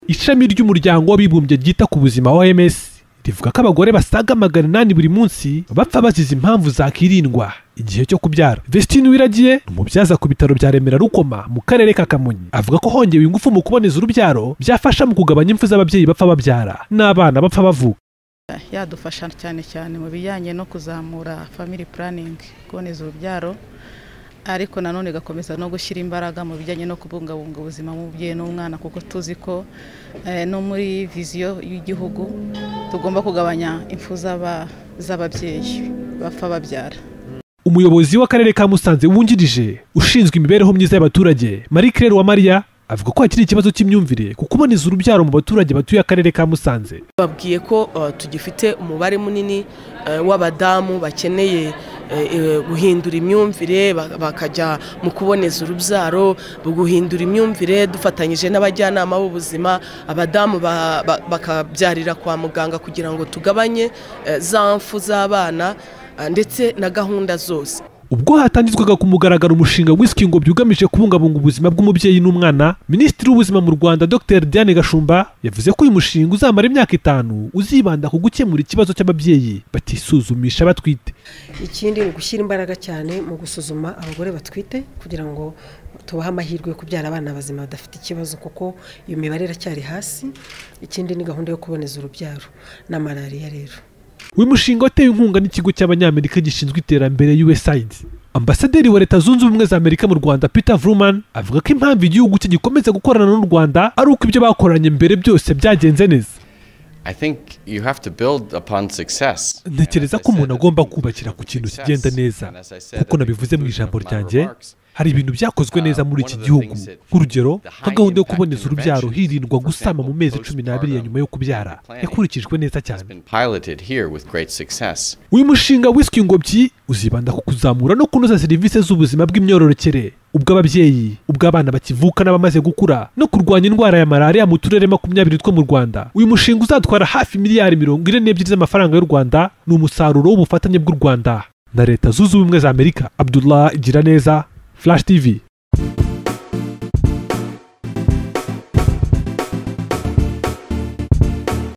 ishami ry'umuryango w'abibumbye ryita ku buzima oms rivuga ko abagore basaga magana inani buri munsi bapfa bazize impamvu zakirindwa igihe cyo kubyara vestine wiragiye umubyaza ku bitaro bya remera rukoma mu karere ka kamonyi avuga ko hongewe ingufu mu kuboneza urubyaro byafasha mu kugabanya impfu z'ababyeyi bapfa babyara n'abana bapfa bavuka yadufasha cyane cyane mu bijyanye no kuzamura family planning kuboneza urubyaro ariko nanone igakomeza no gushyira imbaraga mu bijyanye no kubungabunga ubuzima bw'umubyeyi n'umwana kuko tuzi ko no muri viziyo y'igihugu tugomba kugabanya impfu z'ababyeyi bapfa babyara umuyobozi w'akarere ka musanze wungirije ushinzwe imibereho myiza y'abaturage marie claire wa mariya avuga ko hakiri ikibazo cy'imyumvire ku kuboneza urubyaro mu baturage batuye akarere ka musanze babwiye ko tugifite umubare munini w'abadamu bakeneye guhindura imyumvire bakajya mu kuboneza urubyaro guhindura imyumvire dufatanyije n'abajyanama b'ubuzima abadamu bakabyarira kwa muganga kugira ngo tugabanye za mfu z'abana ndetse na gahunda zose ubwo hatangizwaga ku mugaragaro umushinga w'isikingo byugamije kubungabunga ubuzima bw'umubyeyi n'umwana minisitiri w'ubuzima mu rwanda dr diane gashumba yavuze ko uyu mushinga uzamara imyaka itanu uzibanda ku gukemura ikibazo cy'ababyeyi batisuzumisha batwite ikindi ni ugushyira imbaraga cyane mu gusuzuma abagore batwite kugira ngo tubahe amahirwe yo kubyara abana bazima badafite ikibazo kuko iyo mibare iracyari hasi ikindi ni gahunda yo kuboneza urubyaro na malariya rero uyu mushinga watewe inkunga n'ikigo cy'abanyamerika gishinzwe iterambere usaid ambasaderi wa leta zunze ubumwe za amerika mu rwanda peter vruman avuga ko impamvu igihugu cye gikomeza gukorana n'u rwanda ari uko ibyo bakoranye mbere byose byagenze neza ntekereza ko umuntu agomba kubakira ku kintu kigenda neza kuko nabivuze mu ijambo ryanjye hari ibintu byakozwe neza muri iki gihugu nk'urugero nka gahunda yo kuboneza urubyaro hirindwa gusama mu mezi cumi n'abiri ya nyuma yo kubyara yakurikijwe neza cyane uyu mushinga wiswe ingobyi uzibanda ku kuzamura no kunoza serivisi z'ubuzima bw'imyororokere ubw'ababyeyi ubw'abana bakivuka n'abamaze gukura no kurwanya indwara ya malariya mu turere makumyabiri two mu rwanda uyu mushinga uzatwara hafi miliyari mirongo ine n'ebyiri z'amafaranga y'u rwanda ni umusaruro w'ubufatanye bw'u rwanda na leta zunze ubumwe za amerika abdullah igira neza Flash TV.